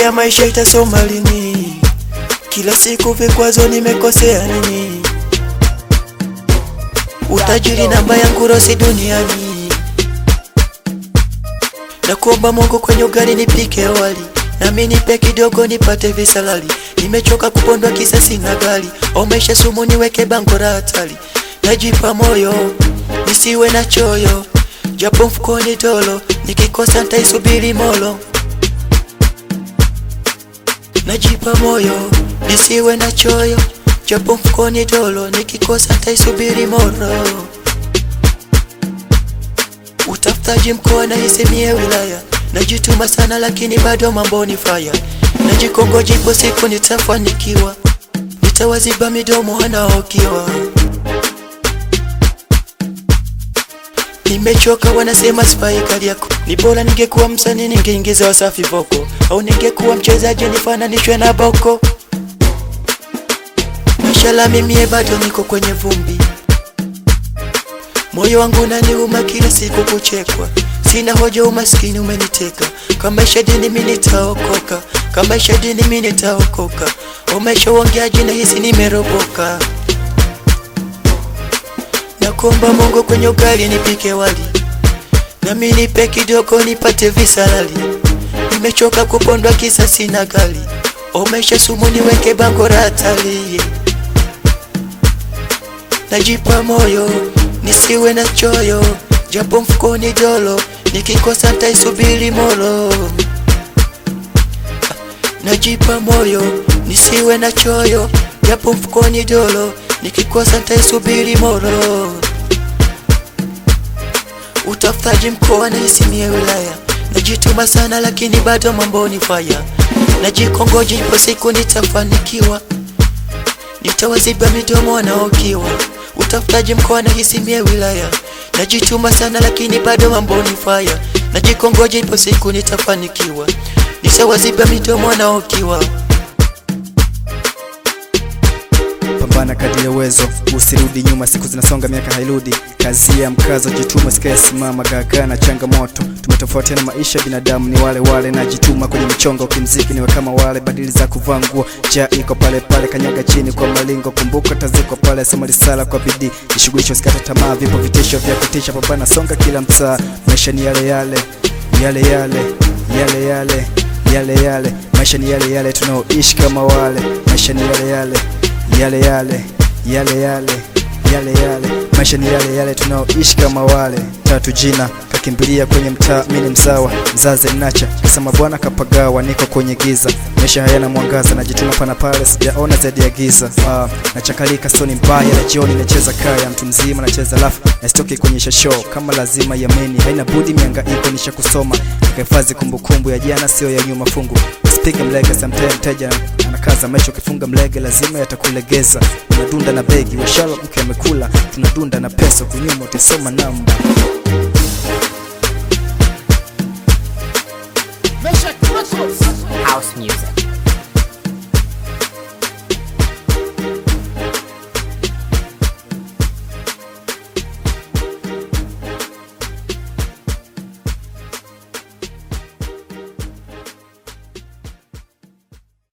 ya maisha itasoma lini? Kila siku vikwazo, nimekosea nini? Utajiri namba yangu rosi duniani, na kuomba Mungu kwenye ugali nipike wali, nami nipe kidogo nipate visalali. Nimechoka kupondwa kisa sina gari, omesha sumu niweke bango la hatari. Najipa moyo nisiwe na choyo, japo mfukoni dolo, nikikosa ntaisubiri molo. Najipa moyo nisiwe na choyo, japo mfukoni dolo, nikikosa ntaisubiri moro. Utafutaji mkoa na isemie wilaya, najituma sana lakini bado mambo ni faya. Najikongoja ipo siku nitafanikiwa, nitawaziba midomo wanaokiwa. Nimechoka wanasema sifai kali yako, ni bora ningekuwa msanii ningeingiza Wasafi voko, au ningekuwa mchezaji nifananishwe na Boko. Mashala mimie bado niko kwenye vumbi, moyo wangu unaniuma kila siku kuchekwa. Sina hoja, umaskini umeniteka. Kama isha dini mimi nitaokoka, kama isha dini mimi nitaokoka. Umesha uongeaji na hisi nimeroboka. Nakomba Mungu kwenye ugali nipike wali, nami nipe kidogo nipate visalali. Nimechoka kupondwa kisa sina gari, umesha sumu niweke bango la hatari. Najipa moyo nisiwe na choyo, japo mfukoni dolo, nikikosa ntaisubiri molo. Najipa moyo nisiwe na choyo, japo mfukoni dolo, nikikosa ntaisubiri molo. Utafutaji mkoa na isimie wilaya, najituma sana lakini bado mambo ni faya. Najikongoja ipo siku nitafanikiwa, nitawaziba midomo wanaokiwa. Utafutaji mkoa na isimie wilaya, najituma sana lakini bado mambo ni faya. Najikongoja ipo siku nitafanikiwa, nitawaziba midomo wanaokiwa. Pambana kadri ya uwezo, usirudi nyuma, siku zinasonga, miaka hairudi. Kazi ya mkazo, jituma, sikae simama, gagaa na changamoto. Tumetofautiana maisha, binadamu ni wale wale, najituma kwenye mchongo, kimziki niwe kama wale, badili za kuvaa nguo, ja iko pale pale, kanyaga chini kwa malingo, kumbuka taziko pale, soma risala kwa bidii, jishughulishe, usikate tamaa, vipo vitisho vya kutisha, pambana, songa kila mtaa, maisha ni yale yale yale yale yale yale yale yale, maisha ni yale yale, tunaoishi kama wale, maisha ni yale yale yale yale yale yale yale yale maisha ni yale yale tunaoishi kama wale. Tatu jina kakimbilia kwenye mtaa, mimi ni mzawa mzaze nacha kisema bwana kapagawa, niko kwenye giza, maisha hayana mwangaza, najituma pana pale, sijaona zaidi ya giza. Ah, nachakalika soni mbaya, na jioni nacheza kaya, mtu mzima nacheza lafu, nasitoki kuonyesha show kama lazima yameni, haina budi miangaiko, nisha kusoma nikahifadhi kumbukumbu ya jana, sio ya nyuma fungu Piga mlege sometime mteja anakaza maisha, ukifunga mlege lazima yatakulegeza. Tunadunda na begi washala mke amekula, tunadunda na pesa kunyuma, utasoma namba. House music.